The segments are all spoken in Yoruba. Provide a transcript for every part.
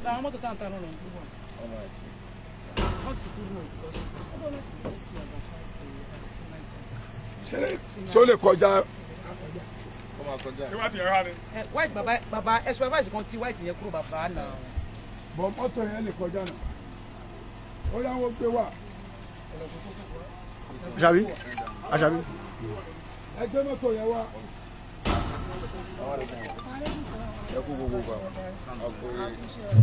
àwọn mọ́tò táǹtà náà lọ ń gbọ́ ọmọ àti wọ́n ti kú náà because ọdún láti kú kí ọ̀dà ṣẹlẹ̀ ṣé ó lè kọjá kó máa kọjá ṣé wàá ti yẹn wá ni. ẹ white baba baba ẹ supervise kan ti white yẹn kúrò bàbá náà bọ̀ mọ́tò yẹn lè kọjá náà ó yà wọ́n gbé wá Àṣàbí Àṣàbí ẹ gbé mọ́tò yẹn wá ẹ kú gbogbo gbà ọkùnrin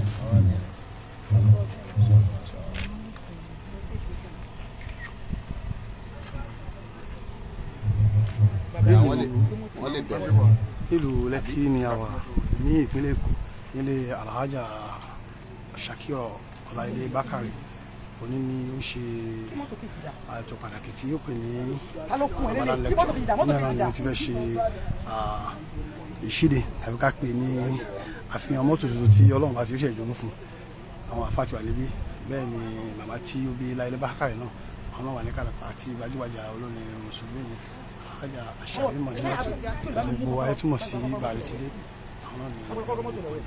àwọn lè wọ́n lè bẹ̀rẹ̀ nílùú Lẹ́kì ni a wà ní ìpínlẹ̀ Èkó nílé Alhaja Shakira Ọláìlé Bákàrè òní ni ó ṣe mọ́tò kejì dà àjọ pàtàkì tí ó pè ní ta ló kún ẹ Ramadan lélẹ̀ kí mọ́tò kejì dà lecture mọ́tò ní kejì àná dà ni mo ti fẹ́ ṣe ah, ìṣíde tàbí ká pè ní àfihàn mọ́tò tuntun tí Ọlọ́run bá ti ṣe ìjọba fún àwọn àfáàtì wà níbí bẹ́ẹ̀ ni màmá tí ó bí Láìlé Bákàrè náà àwọn náà wà ní kàlàpà àti gbajúgbajà olórin mùsùlùmí ni Alhaja Àṣàbí Mọ̀dínàtò gbogbo ayé túmọ̀ sí bàálẹ̀ ti dé àwọn náà ni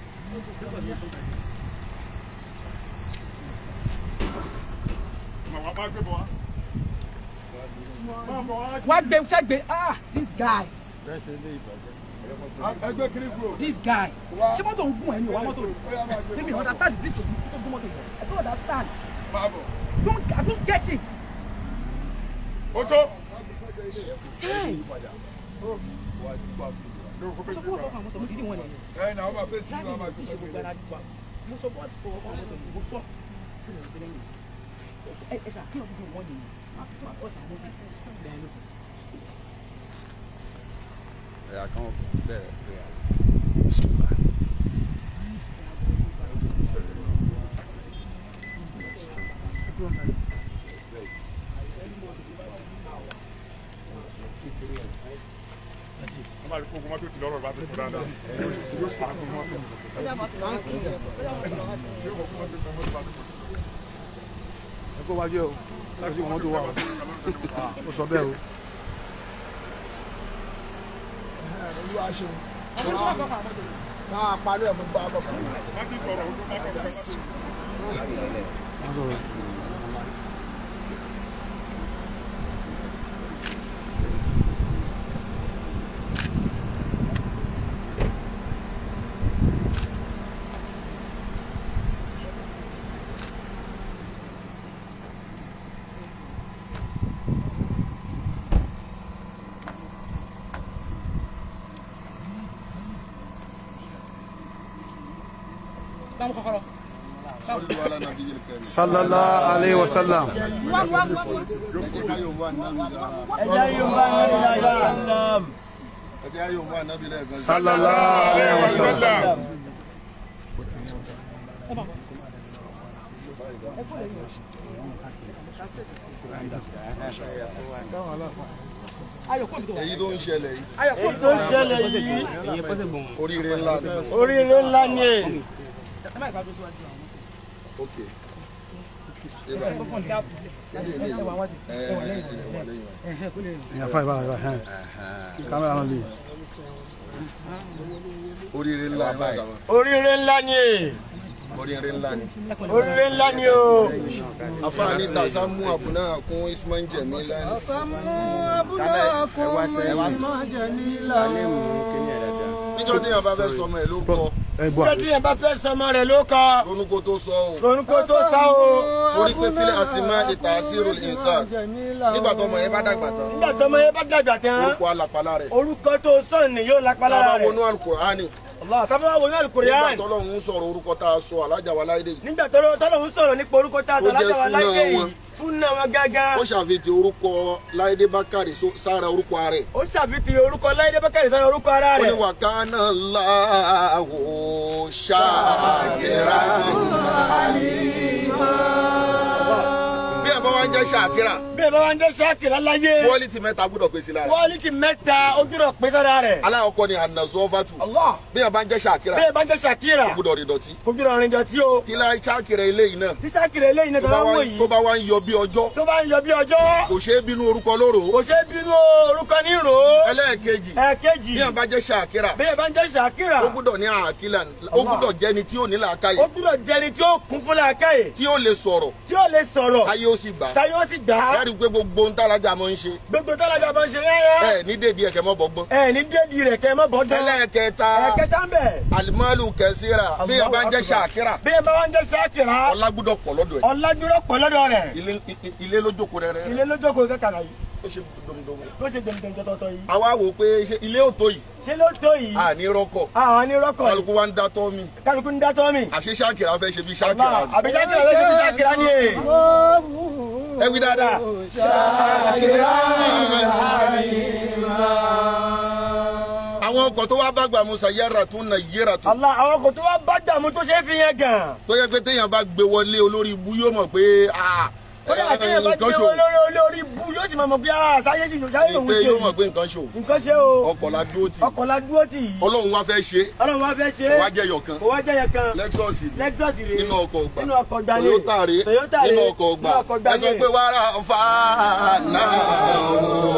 màmá máa gbé bọ̀ wá. máa bọ̀ wá. wá gbé sẹ́gbẹ̀ ah this guy bẹ́ẹ̀ ṣe lé ìbàjẹ́ ẹ gbé kiri kúrò this guy ṣé mọ́tò ń gún ẹ ní ìwà mọ́tò ó yà máa gbé Let me understand the risk of tó gún mọ́tò yẹn I don't understand máa bọ̀ don't I don't get it ó tó. hey ṣé o kó fẹ́ sọ gbé fún bọ̀ ọkọ̀ àwọn mọ́tò dídí wọn nìyẹn ẹ náà wọ́n máa fẹ́ sí láti wọ́n máa ìlú gbé ìṣe gbogbo ara gbà mo sọ bọ́ọ̀dù fún ọkọ̀ àwọn mọ́tò mo sọ ẹ ẹ ṣàkíyàn fún wọn nìyẹn máa tó àkọ́ṣà àwọn mọ́tò bẹ́ẹ̀ ló ẹ̀yà kan bẹ̀rẹ̀ prayer. Bismillah. wọ́n máa rí kókó mọ́tò tí lọ́rọ̀ bá ti kú dáadáa. yóò sọ àgbo mọ́tò. yóò kókó mọ́tò tí lọ́rọ̀ bá ti kú. ẹ kó wájú ẹ o láti wọn tó wà o Ah, ó sọ bẹ́ẹ̀ o olúwa ṣe máa parí ẹ̀ fún fún abọ́ kan. wọ́n ti sọ̀rọ̀ ojú mọ́tò kan láti. wọ́n sọ̀rọ̀ bá mú kọ́kọ́rọ́ sọ́dún wa lánàá bí yẹn kẹrin. sallallahu alayhi wa sallam ẹ jẹ́ ká yóò wá nábì dáa. ẹ jẹ́ ká yóò wá nábì lẹ́ẹ̀kan sí. sallallahu alayhi wa sallam ayọ̀ kó mi tó wà èyí tó ń ṣẹlẹ̀ yìí ayọ̀ kó mi tó tó wà ń ṣẹlẹ̀ yìí oríire ńlá ni. oríire ńlá ni è ẹ má ìbájú síwájú àwọn ok. ṣé báyìí kọ́kọ́ ní dáàbò ilé ilé ẹ wà wájú ẹ ẹ ẹ wà lẹ́yìn wa. ẹ̀hẹ́ kó lè rìn ẹ̀yà fáìbà rẹ̀ hẹ́n kámẹ́rà náà lè oríire ńlá báyìí oríire ńlá ni è oríire ńlá ni. oríire ńlá ni o. afaani tasamu abuna kun ismail jẹmi lani. níjọ́ tí yàrá bá fẹ́ sọmọ ẹ̀ lórúkọ ẹ gbọ́ ṣé tí yẹn bá fẹ́ sọmọ rẹ̀ ló kọ ronúkọ tó sọ o orúkọ tó sá o. torí pé fílẹ̀ àsìmá ìta àsírò ìsàn nígbà tó ọmọ yẹn bá dàgbà tán nígbà tó ọmọ yẹn bá dàgbà tán orúkọ alàpàlà rẹ̀ orúkọ tó sọ ni yóò lápá tá a lára bá rẹ̀. wọnú alukur'ani sábà wà wọnú nígbà àlùkùránì tó lọ́run ń sọ̀rọ̀ orúkọ tá a sọ alájà wa láìdè yìí nígbà tó tọ́lọ́hún sọ̀rọ̀ nípa orúkọ tá a sọ Ó jẹ́ lájà wà súnà láyé yìí wọn. fún náà wọn gángan. ó ṣàfihàn orúkọ láìdè bákàrè só- sára orúkọ rẹ̀ ó ṣàfihàn orúkọ láyé bákàrẹ̀ sọ̀rọ̀ orúkọ ara ó ní rẹ̀. wàkánà láàwò ṣàkírà bí ẹ bá wá ń jẹ́ ṣàkírà bí bẹ́ẹ̀ bá wá ń jẹ́ ṣáàkìrà láyé quality mẹ́ta gbọ́dọ̀ pèsè lára quality mẹ́ta ojúrò pé sára rẹ̀ aláwọ̀kọ́ ni anazọ́fàtù bí yàn bá ń jẹ́ ṣàkírà bẹ́ẹ̀ bá ń jẹ́ ṣàkìrà gbọ́dọ̀ rí dọ̀tí ojúrò rìn dọ̀tí o tí láì ṣàkírà eléyìí náà tí ṣáàkìrà eléyìí náà tó tó bá bá ń wò wá- yìí tó bá wá ń yọ bí ọjọ́ tó bá ń yọ bí ọjọ́ kò ṣeé bínú orúkọ lóró kò ṣe bínú orúkọ ní rò ó ẹlẹ́ẹ̀kejì ẹ̀ẹ̀kejì bí yàn bá jẹ́ ṣàkírà bẹ́ẹ̀ bá ń jẹ́ ṣàkìrà ó gbọ́dọ̀ ní àkílà ó gbọ́dọ̀ jẹ́ni tí ò ní làákàyè ó gbúdọ̀ jẹni tí ó kún fún làákàyè tí ó lè sọ̀rọ̀ tí ó lè sọ̀rọ̀ táyé ó sì gbà táyé ó sì gbà á láti pé gbogbo ohun tálájà mọ́ ń ṣe gbogbo tálájà bá ń ṣe rẹ́rẹ́ ẹ ní dèdí ẹ̀kẹ́ mọ́ bọ́gbọ́n ẹ ní dédi rẹ̀ kẹ́ ẹ mọ́ bọ́dọ̀ ẹlẹ́ẹ̀kẹta ẹ̀kẹta ń bẹ̀ alimalu kẹsíra bí yàn bá ń jẹ́ ṣàkírà bí ẹ bá wá ń jẹ́ ṣáàkìrà ọlá gbọ́dọ̀ pọ̀ lọ́dọ̀ ẹ̀ ọ̀làdúró pọ̀ lọ́dọ̀ rẹ̀ ilé i- ilé ló jókòó rẹ̀ rẹ̀ ilé lójókòó kẹkàrà yìí ó ṣe domdomo ló ṣe dèmdèmdè tọ̀tọ̀ yìí àwa wò pé ṣe ilé ò tó yìí ṣé ló tó yìí àní rọ́kọ̀ àwọn onírọ́kọ̀ yìí kálukú wa ń dá tọ́ mi kálukú ń dátọ́ mi àṣé ṣàkírà fẹ́ ṣe bí ṣàkírà ni. àbí ṣáàkìrà ló ṣe fi ṣáàkìrà ni èè ẹ wí dáadáa. àwọn ọkọ̀ tó wá bá gbà musa yára tún nà yéra tún Allah àwọn kò tó wá bá dààmú tó ṣe é fi yẹn gàn tó yẹ pé téèyàn bá gbé wọlé olórí ibú yóò mọ̀ pé ah, ó dà kéèyàn bá nǹkan gbé ṣòwò wọn lórí olórí bu yóò sì máa mọ̀ bí a sáyé sì sáyé òun pé ṣe yóò mọ̀ yìí pé nǹkan ṣòwò nǹkan ṣe o ọkọ̀ la dúró tì ọkọ̀ la dúró tì yìí ọlọ́run wá fẹ́ ṣe ọlọ́run wá fẹ́ ṣe kò wá jẹ́ yọ̀kan kò wá jẹ́ yẹn kan lexus ni lexus rèé nínú ọkọ̀ ọgbà nínú ọkọ̀ ọgbà ni toyota rèé toyota rèé nínú ọkọ̀ ọgbà nínú ọkọ̀ ọgbà ẹ sọ ni pé wàrà fa náà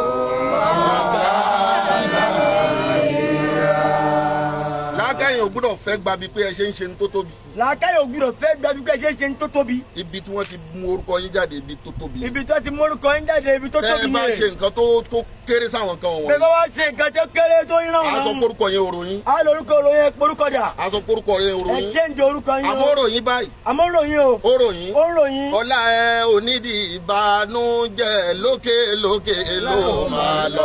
lákàyìn ò gbúdọ̀ fẹ́ gbabi pé ẹ ṣe ń ṣe ní tó tóbi làákàyè ògbúdọ̀ fẹ́ gbàdú pé ṣe ń ṣe ń tó tóbi ibi tí wọ́n ti mú orúkọ yín jáde ibi tó tóbi ibi tó ti mórúkọ ń jáde ibi tó tẹ́ ẹ tóbi bá ni ṣe nǹkan tó tó kéré sáwọn kan bẹ́ẹ̀ wọ̀nyí bá wá ṣe nǹkan tó kéré tó ń ràn a sọ wọ́n porúkọ yẹn òròyìn á lórúkọ ròyìn porúkọ dà a sọ porúkọ yẹn ẹ òròyìn change orúkọ yín àmọ́ o òròyìn báyìí àmọ́ ròyìn o òròyìn ó ń ròyìn ọlá ẹ onídìí ìbànújẹ́ lókè lókè ló máa lọ.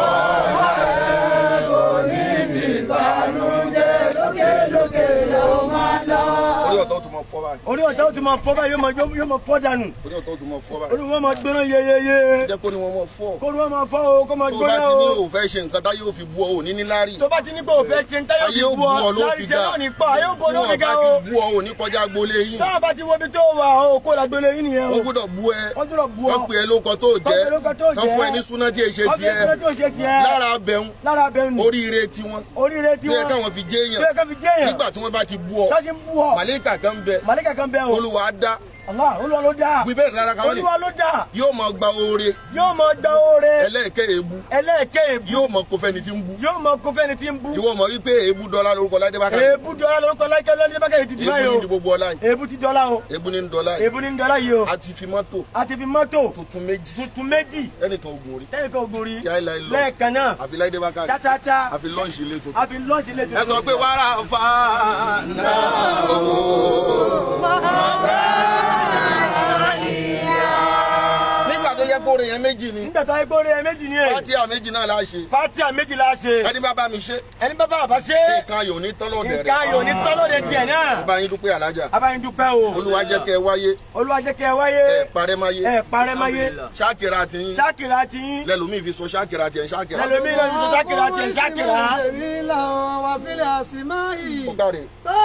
orí ọ̀tọ̀ tó máa fọ́ báyìí orí ọ̀tá ó ti máa fọ́ báyìí yóò máa- yóò máa fọ́ dànù orí ọ̀tọ̀ tó máa fọ́ báyìí orí wọn máa gbóná yeyeye jẹ́ kó ní wọn mọ̀ fọ́ kó wọn máa fọ́ o kó máa tó bá gbóná ti ní o òfẹ́ ṣe nǹkan tá yóò fi bu ọ òní ní lárí tó bá ti ní pé òfẹ́ ṣe ń táyọ̀ ayé fi ó bu bu ọ ọ ló láti fi jẹ́ ga náà ní pa ayé ó bu ọ tí ló wọn fi ga bá o ti bu ọ òní kọjá agboolé yín táwọn bá ti wo ibi tó wà o kó làgbélé yín nìyẹn o wọ́n gbọ́dọ̀ bu ẹ wọ́n gbọ́dọ̀ bu ọ wọ́n pè é lóko tó jẹ́ Wọ́n pè é lóko tó wọ́n jẹ́. fún ẹ ní súná tí èṣe wọ́n fi tiẹ̀ ìṣẹ́lẹ̀ tó ṣe tiẹ̀ lára abẹ́hùn lára bẹ́ẹ̀ nù oríire tiwọn oríire tí tó yẹ wọ́n káwọn fi jẹ́ tó yẹ èèyàn ká fi jẹ́ yẹn nígbà tí wọ́n bá ti bu ọ ká ṣe ń bu ọ màlẹ́kà kan bẹ màlíkà kan bẹ́ẹ̀ o olúwa dá Allah olúwa ló dá wí bẹ́ẹ̀ rárá káwọn lè olúwa ló dá yóò mọ gba oore yóò máa gba oore ẹlẹ́ẹ̀kẹ́ èébú ẹlẹ́ẹ̀kẹ́ èbú yóò mọ kó fẹ́ni tí ń bú yóò máa kó fẹ́ni tí ń bú ìwọ mọ wípé èébú dọ́là lórúkọ ládé bá kàlẹ́ èébú dọ́là lórúkọ láìpẹ́ lọ́dún bákẹ́rẹ́ ti dì èébú báyìí ní o ní gbogbo ọlá yìí èébú ti dọ́là o èébú ní ní dọ́là yìí èébú ní dọ́là yìí o a ti fi mọ́tò a ti fi mọ́tò tuntun méjì tuntun méjì ẹnìkan ogun orí tẹ́lifíkà ògùn rí tí àìláì lọ lẹ́ẹ̀kan náà àfi láìdé bá kàlẹ́ cháchá àfi lọ́ọ̀ṣì ilé tuntun a fi lọ́ọ̀ṣì lè ẹ sọ pé wàrà fa náà nígbà tó yẹ kó orin yẹn méjì ni nígbà tó ayé gbórí ẹ méjì ni ẹ fatia méjì náà la ṣe fatia méjì la ṣe ẹni bá bá mi ṣe ẹni bá bá àbá ṣe nǹkan ayò ní tọ́lọ̀dẹ̀ nǹkan ayò ní tọ́lọ́dẹ tiẹ̀ náà bá yín dúpẹ́ alájà abáyín dúpẹ́ o olúwa jẹ́ kẹ́ ẹ wáyé olúwa jẹ́ kẹ́ ẹ wáyé ẹ parẹ́ máyé ẹ parẹ́ máyé ṣáàkìrà ti yín ṣákìrà ti yín lẹ́lòmíì fi so ṣáàkìrà tiẹ̀ ṣáàkìrà lẹ́lòmí lọ́ni sọ ṣákìrà tiẹ̀ ṣákìrà ó káre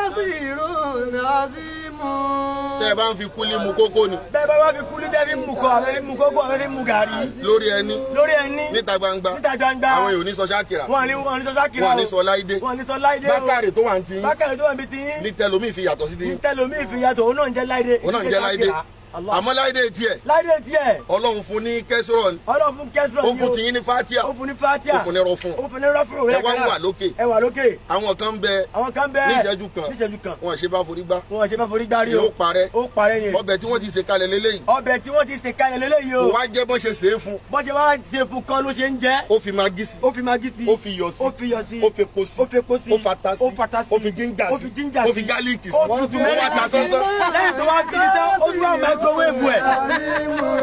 tẹ́ ẹ bá ń fi kúlí mu kókó ni bẹ́ẹ̀ bá wá fi kúlí tẹ́ fi mú kọ àwọn fi mú kókó àwọn fi mú gàrí lórí ẹni lórí ẹni níta gbangba níta gbangba àwọn èèyàn ò ní sọ ṣáàkìrà wọn ní wọn ní sọ ṣákìrà wọn ò o ní sọ láìdé wọn ní sọ láìdé o bákàrè tó wà ń ti yín bákàrẹ̀ tó wà níbi tí yín ní tẹlòmíì fi yàtọ̀ sí ti yín tẹlomi ìfìyàtọ̀ òun náà ń jẹ́ láìdé òun náà ń jẹ́ láìdé Allah. àmọ́ láìdé tiẹ̀ láìdé tiẹ̀ ọlọ́run fún ní kẹsìrọ̀ ọlọ́run fún kẹsìrọ̀ ó fún tiyín ní fatia ó fún ní fatia ó fún ní rọfún ó fún ní rọ́fúrò ẹ wá ń wà lókè ẹ wà lókè àwọn kan bẹ àwọn kan bẹ́ẹ̀ ní ìṣẹ́jú kan ní ìṣẹ́jú kan wọn ṣe bá forí gbá wọn ṣe bá forí gbárí o yóò parẹ́ ó parẹ́ yẹn ọbẹ̀ tí wọ́n ti ṣe kalẹ̀ lélẹ́yìí ọbẹ̀ tí wọ́n ti sè kalẹ̀ lélẹ́yìí o kò wá jẹ́ bọ́n ṣe ṣe é fún bọ́n ṣe wá ṣe fún kan ló ṣe ń jẹ́ ó fi magí sí ó fi magi sí ó fi iyọ̀ sí ó fi iyọ̀ sí ó fi epo sí ó fi epo sí ó fata sí ó fata sí ó fi jíńjà ó sí fi jíńjà ó sí fi gálíìkì sí ó tutù ó wá ta mẹ́rin sí sánsán. lẹ́yìn tó wá fi ní tán ó tún wá microwave ẹ̀.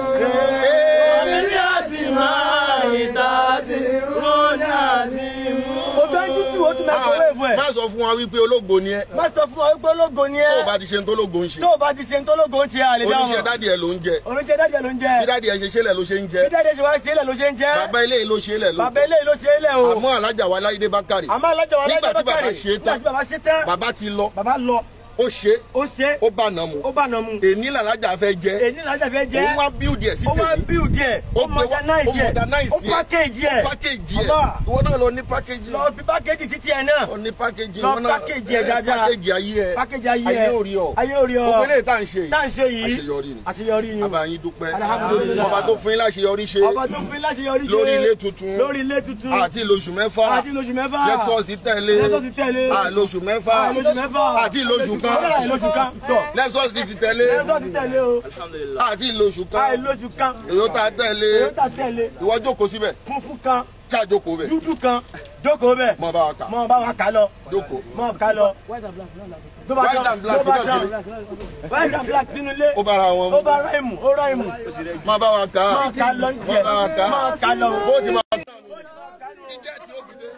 ó tó ń tútù ó tún microwave ẹ̀. má sọ fún wa wípé ológo ni ẹ má sọ fún ọ wípé ológo ni tó o ẹ bá ti ṣe ń tó ológo ń ṣe tó o bá ti ṣe ń tó ológo ń ṣe àlè dáhùn oníṣẹ́ dádì ẹ ló ń jẹ oníṣẹ́ dájẹ́ ló ń jẹ bí dádì ẹ ṣe ṣẹlẹ̀ ló ṣe ń jẹ bí dájẹ́ ṣe wá ṣe é lẹ̀ ló ṣe ń jẹ́ bàbá ilé yìí ló ṣe é lẹ̀ ló bàbá eléyìí ló ṣe é lẹ̀ o àmọ́ alájà wa láìdé bákàrè àmọ́ alájà wa nígbà lájọ́ tí bàbá bákàrè ṣe é tán nígbà tí bàbá ṣe tán bàbá ti lọ bàbá lọ ó ṣe ó ṣe ó bá nà mu ó bá nà mu èní làlájà fẹ́ jẹ́ èyí làjà fẹ́ jẹ́ òun wá bíúdì ẹ̀ sí ó wá tèmi build ẹ̀ Ó ó gbé wá- modernize ó ẹ̀ modernize ó ẹ̀. package ẹ̀ pákéjì ẹ̀ Allah. ìwọ náà lọ ní pákéjì lọ fi package títí ẹ̀ náà ó ní pákéjì Lọ ìwọ náà package ẹ̀ ẹ, dáadáa. pákéjì ayé ẹ package ayé ayé ẹ̀ ò rí ọ ayé ò rí ọ gbogbo eléyìí tá à ń ṣe tá à yìí ń ṣe yìí àṣeyọrí ni àṣeyọrí ni abayin dúpẹ́ Alhamdulillah. ọba tó fún yín láṣeyọrí ṣe ọba tó fi láṣeyọrí ṣe lórí ilé tuntun lórí ilé tuntun àti lóṣù mẹ́fà àti lóṣù mẹ́fà lexus tẹ̀lé Lexus tẹ̀lé. àlóṣù mẹ́fà àti lóṣù mẹ́fà àti lóṣù kan àti lóṣù kan tọ̀ lexus ti tẹ̀lé lẹ́sọ̀ ti tẹ̀lé o àti lóṣù àì kan lóṣù kan toyota tẹ̀lé toyota tẹ̀lé ìwọ jókòó síbẹ̀ funfun kan ṣáàjókòó bẹ̀ dúdú kan jókòó bẹ̀ mọ bá wa kà mọ bá wa kà lọ jókòó mọ kà lọ white and black náà làbẹ̀. tó bá white tán and black tó bá náà tán sí white and black nínú ilé ó bára wọn ó bá ráìmù ó ráìmù mọ bá wa kà mọ kà lọ ní tiẹ̀ mọ bá wa kà mọ kà lọ. bó ti máa kà tíkẹ́ẹ̀tì ó fi dé.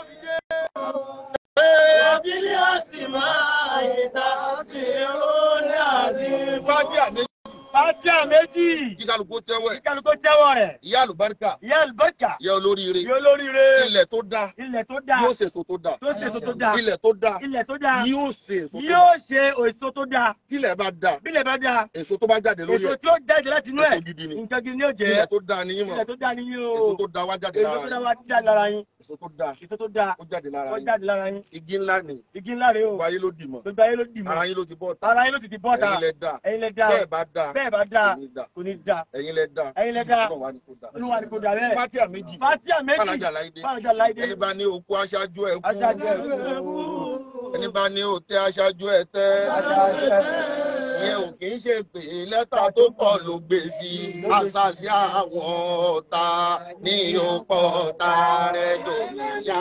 Fájí àmì Fátíà méjì kí kálukú tẹ́wọ̀ ẹ̀. kálukó tẹ́wọ́ rẹ̀ Ìyá àlùbáríkà, ìyá àlùbọ́kà ìyá olóríire, yóò lóríire ilẹ̀ tó dáa, ilẹ̀ tó dáa yóò sèso tó dáa. tó ṣèso tó dáa Ilẹ̀ tó dáa, ilẹ̀ tó dáa yóò sèso tó dáa. yóò ṣe èso tó dáa Tílẹ̀ bá dáa, bílẹ̀ bá dáa èso tó bá jáde lórí èso ẹ̀. tí ó jáde láti inú ẹ̀ Èso gidi ni. nǹkan gidi ni ó jẹ́ Ilẹ̀ tó dáa ni yín mọ̀. ilẹ̀ tó dáa ni yín o Èso tó dáa wá jáde èso tó dáa lára wá jáde lára yín yín. Èso tó dáa èso tó dáa ó jáde lára ó yín. jáde lára yín Igi ńlá ni, igi ńlá rèé o gbogbo ayé ló dì mọ́. gbogbo ayé ló dì mọ́ Ara yín ló ti bọ́ ta. ara yín ló ti ti bọ́ ta Ẹ̀yin lẹ dáa. ẹ̀yin lẹ dáa Bẹ́ẹ̀ bá dáa, bẹ́ẹ̀ bá dáa kò ní dáa. kò ní dáa Ẹ̀yin lẹ dáa. ẹ̀yin lẹ dáa Ọlọ́run wá ní kó dáa. olúwa ni kò dáa bẹ́ẹ̀ Fátíà méjì. Fátíà méjì Fàlàjà láìdé. Fàlàjà láìdé Ẹni bá ní òkú aṣáájú ẹ̀ kú. aṣáájú ẹ̀ Ẹni bá ní òtẹ́ aṣáájú ẹ̀ tẹ́. aṣáájú ẹ̀ ìyẹn ò kì í ṣe pé lẹ́tà tó kọ ló gbé sí àṣàṣì àwọn ọ̀tá ní òpó ọ̀tá rẹ̀ dòmíyá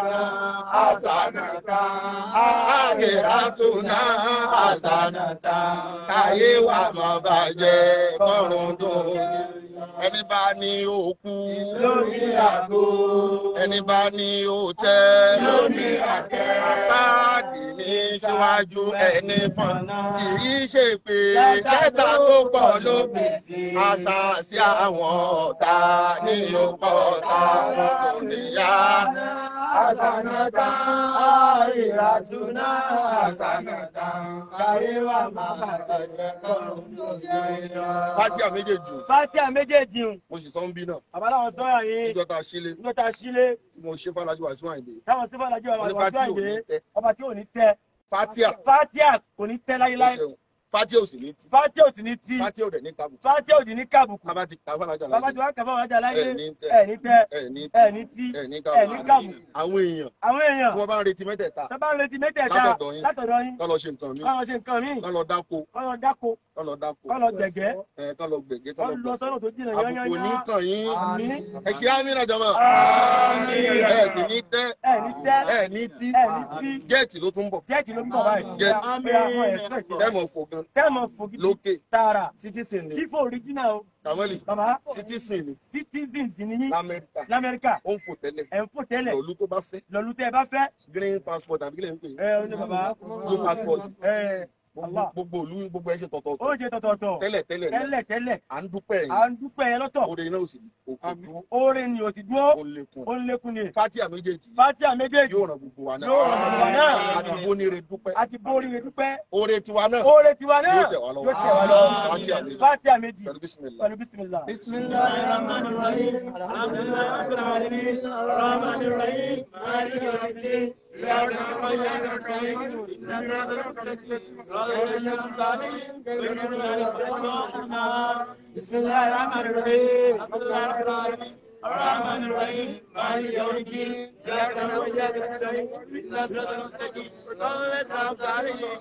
àṣànàtà àgẹ̀ràtúnà àṣànàtà káyé wà má bàjẹ́ kọ́run dùn ẹni bá ní òkú lórí àgbo ẹni bá ní òtẹ́ lórí àtẹ báàdì ní síwájú ẹni fún kì í ṣe pé kẹta tó pọ̀ ló gbé àṣà sí àwọn ọ̀tá ní ọ̀pọ̀ ọ̀tá kò níyà. àṣànàtà àìràtúnà àṣànàtà káyé wà má bàjẹ́ kọ́run lórí Fátíà méjèèjì Fátíà méjèèjì ń mo sì sọ ń bí náà bàbá láwọn sọ́yà yín níjọ́ tá a ṣílé nígbà tá a sílé tí mo ṣe Fálájú Wàsíù Àyìndé. táwọn sífà lájú àwọn Wọ́n ní àwọn Fátíà ò ní àgbẹ̀ tẹ́. ọba tí ò ní tẹ Fátíà Fátíà kò ní tẹ ó láyéláyé ṣeun Fátíà ò sì ní tí Fátíà ò sì ní tí Fátíà ò dẹ̀ ní kábù. Fátíà ò sì ní kábùkù Bàbá ti kà Fálájú bàbá tí Àyìndé. wọ́n kà fáwọn ajá láyé Ẹ̀ ní tẹ́. ẹ̀ ní tẹ Ẹ̀ ní tí. ẹ̀ ní tí Ẹ̀ ní ẹ̀ ní kábù. kábù Àwọn èèyàn àwọn èèyàn tí wọ́n bá ń retí mẹ́tẹ̀ẹ̀ta tó bá ń retí mẹ́tẹ̀ẹ̀ta Látọ̀dọ̀ yín. látọ̀dọ̀ yín kọ́ lọ ṣe nǹkan mi kọ́ lọ ṣe nǹkan míì kọ́ lọ dáko kọ́ lọ dáko kọ́ lọ dáko kọ́ lọ gbẹ̀gẹ́ ẹ̀ kọ́ lọ gbẹ̀gẹ́ kọ́ kọ́ lọ lọ gbẹ̀gẹ́. sọ́nà tó jìnnà àbùkù ní yányányá kàn yín àmín ẹ ṣe àmínà jọmọ àmín ẹ sì ní tẹ ẹ̀ ní tẹ́ ẹ ní tí ẹ̀ ní tí gẹẹtì ló tún bọ̀ jẹ́ẹ̀tì ló ń bọ̀ báyìí Jẹ́ẹ̀tì. àmín àwọn ẹ̀fẹ́ tẹmọ fò gan tẹ́ẹ̀mọ̀ fògidì lókè tààrà citizen ni fífò original o kàmọ́lì bàbá citizen ni citizens ni yín lamẹ́ríkà lamẹ́ríkà ó ń fò tẹ́lẹ̀ ẹ̀ ń fò tẹ́lẹ̀ lọ́lú tó bá fẹ́ lọ́lú tẹ́ ẹ bá fẹ́ green passport àbí kílẹ̀ ń pè é ẹ ọ ní bàbá blue passport ẹ gbogbo Allah. gbogbo òlu gbogbo ẹ ṣe ó tọ̀tọ̀tọ̀ jẹ tọ̀tọ̀tọ̀ tẹ́lẹ̀ tẹ́lẹ̀ náà tẹ́lẹ̀ tẹ́lẹ̀ à ń dúpẹ́ à yín ń dúpẹ́ ẹ lọ́tọ̀ oore náà ò sì òkú dúró oore ni ò sì dúró ó ń lékun ó ń lékún ni Fátíà méjèèjì Fátíà méjèèjì yóò ràn gbogbo wa náà yóò ràn gbogbo wa náà àti bónire dúpẹ́ àti borí rẹ dúpẹ́ oore tiwa náà oore tiwa náà Yóò tẹ̀ wá lọ́wọ́. yóò tẹ̀ wá lọ́wọ́ Fátíà méjì. Fátíà méjì pẹ̀lú bísímìlá. pẹ̀lú bísímìlá. بسم الله الرحمن الرحيم الحمد لله رب العالمين الرحمن الرحيم مالك يوم الدين اياك نعبد واياك نستعين اهدنا الصراط المستقيم صراط الذين انعمت عليهم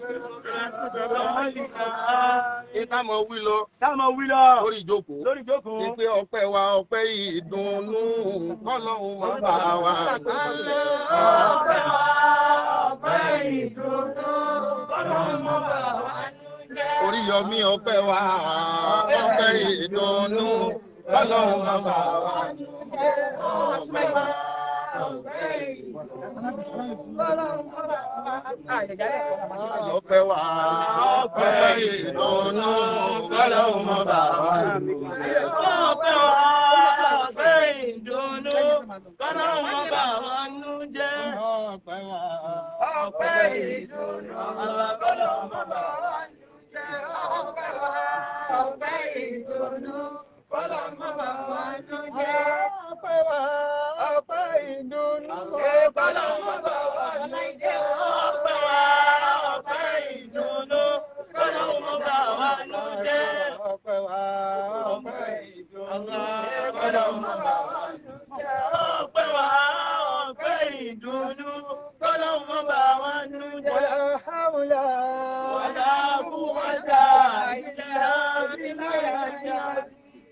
ìta mọ̀ wí lọ sáàmù wílọ lórí ìjókòó lórí ìjókòó ni pé ọpẹ́ wa ọpẹ́ ìdùnnú kọ́lọ́hún máa bá wa. ọpẹ́ wa ọpẹ́ ìdùnnú Ọlọ́run mọ bá wa nú jẹ́. Oríyọmí ọpẹ́ wa ọpẹ́ ìdùnnú kọ́lọ́hún máa bá wa. ọpẹ́ wa ọpẹ́ ìdùnnú Ọlọ́run mọ bá wa nú jẹ́. ọpẹ́ wa ọpẹ́ ìdùnnú kọ́lọ́hún máa bá wa. ọpẹ́ wa ọpẹ́ ìdùnnú Ọlọ́run mọ bá wa nú jẹ́. ọpẹ́ wa ọpẹ́ ìdùnnú Ọlọ́run ọpẹ́ ìdùnnú kọ́lọ́ mọ́ bá wa nú jẹ́. ọpẹ́ wa ọpẹ́ ìdùnnú. kọ́lọ́ mọ́ bá wa nú jẹ́. ọpẹ́ wa ọpẹ́ ìdùnnú kọ́lọ́ mọ́ bá wa nú jẹ́. ọpẹ́ wa ọpẹ́ ìdùnnú. kọ́lọ́ mọ́ bá wa nú jẹ́. ọpẹ́ wa ọpẹ́ ìdùnnú kọ́lọ́ mọ́ bá wa nú jẹ́. wàlá hàwùlà. wàlá kúwàtà ìlà bíláyà.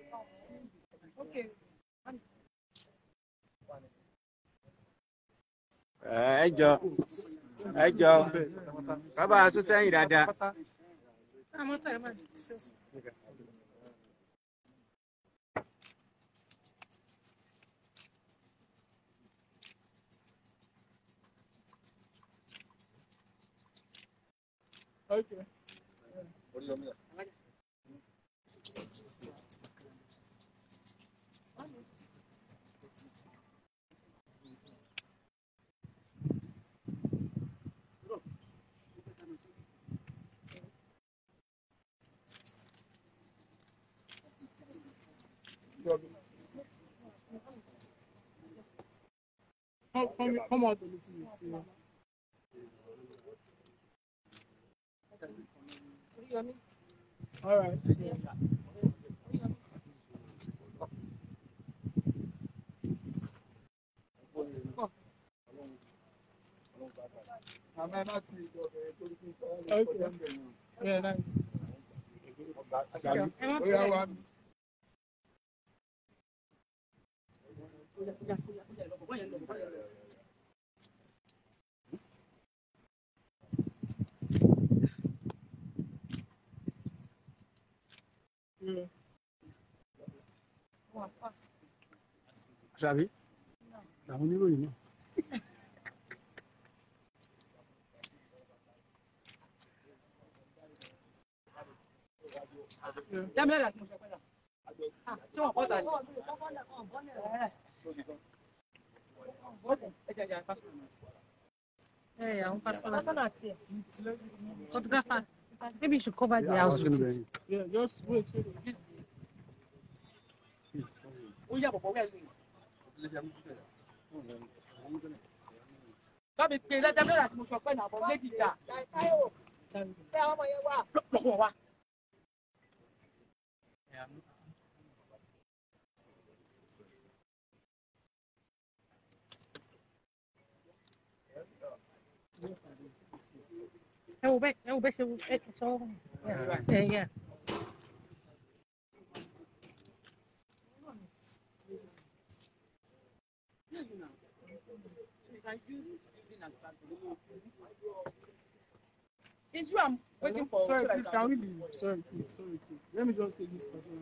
ẹ jọ ẹ jọ bàbá tún sẹ́yìn dáadáa. Okay. Come, come, come out a little bit. Yeah. All right. Okay. Yeah, nice. Oya wa mi. Yeah. ṣàbí àwọn oníròyìn náà. Dámilá láti mo sọ pé náà. Ṣé wọ́n pọ́ta ni? Ẹ jẹ́ ìyá pásítọ̀. Hey, I'm personal. Photographer. Maybe you should cover the house with it. Yeah, just wait, wait, wait. Ó yà bọ̀bọ̀ wẹ̀ lóyún. Bámi pe dámilá láti mo sọ pé náà bọ̀ méjì jà. Lọ́kọ̀ wa. Ẹ wo bẹ́ẹ̀ ẹ wo bẹ́ẹ̀ ṣe wo ẹ sọ ẹ yẹ. It's you I'm waiting for. Sorry, so that please, I can we leave? Sorry, please, sorry, please. Let me just take this person.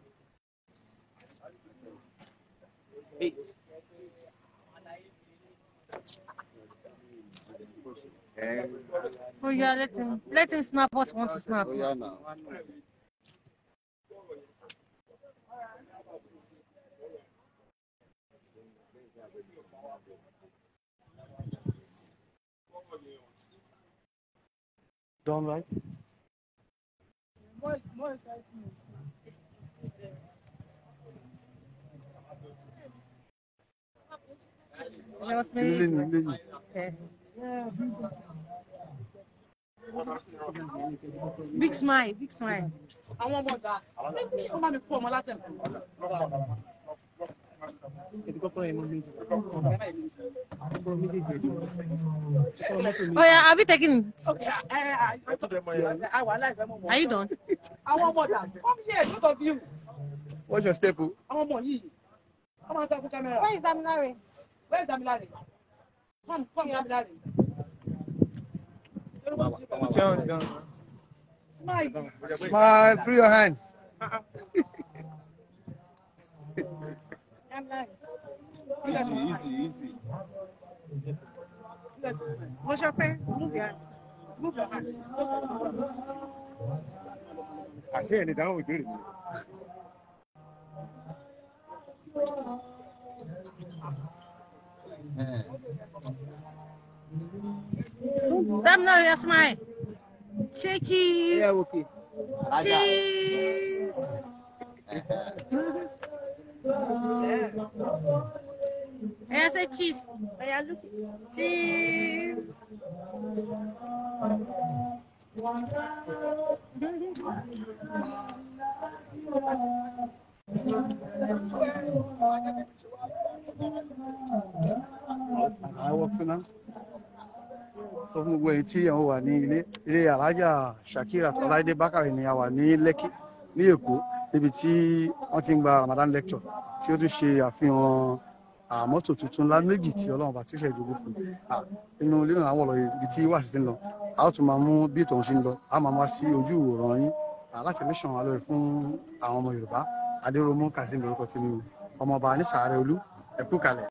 Oh yeah, let him let him snap what he wants to snap. ó yá nà. Done right? More, more exciting. There was Ilé maybe. ni ilé ni. Yeah. Big smile, big smile. Àwọn ọmọ ọ̀dà. Wọ́n bá mi kó ọmọ látẹ̀kọ̀. Oh yeah, have you taken it? Okay, ẹ ẹ ẹ àwọn aláìfẹ́ mọ̀ mọ́. Are you done? Àwọn ọmọ ọ̀dà. Come here, both of you. What's your step? o? Àwọn ọmọ yìí. Wọ́n máa ń sá fún kámẹ́rà. Where is Damilare? Where is Damilare? Come, come here, Damilare. Smile. Smile through your hands. Easy, easy, easy. What's your pen? Move your Move your hand. àṣẹ ẹ̀ lè dáhùn ìbéèrè mi. Damilare, your smile. Cheeky. ẹ wò kè. Cheese. I say cheese. I look cheese. àwọn fúnná tó fún gbogbo èyí tí àwọn wà ní ilé ilé alájà shakira tọ́láìdé bákàrẹ ni a wà ní lẹ́kì ní èkó níbi tí wọ́n ti ń gba ramadan lecture tí ó tún ṣe àfihàn àmọ́tò tuntun ńlá méjì tí ọlọ́run bá tí ó ṣe ìdógún fún un inú ilé náà wọ̀ lọ ibi tí wàásù ti ń lọ a ó tún máa mú bí ìtọ̀hún ṣe ń lọ a máa wá sí ojú ìwòran yín láti lè ṣàn wá lórí fún àwọn ọmọ yorùbá adéròmú kazeem lórúkọ tí mi ọmọọba ní sàárẹ̀ olú ẹ̀kú kalẹ̀.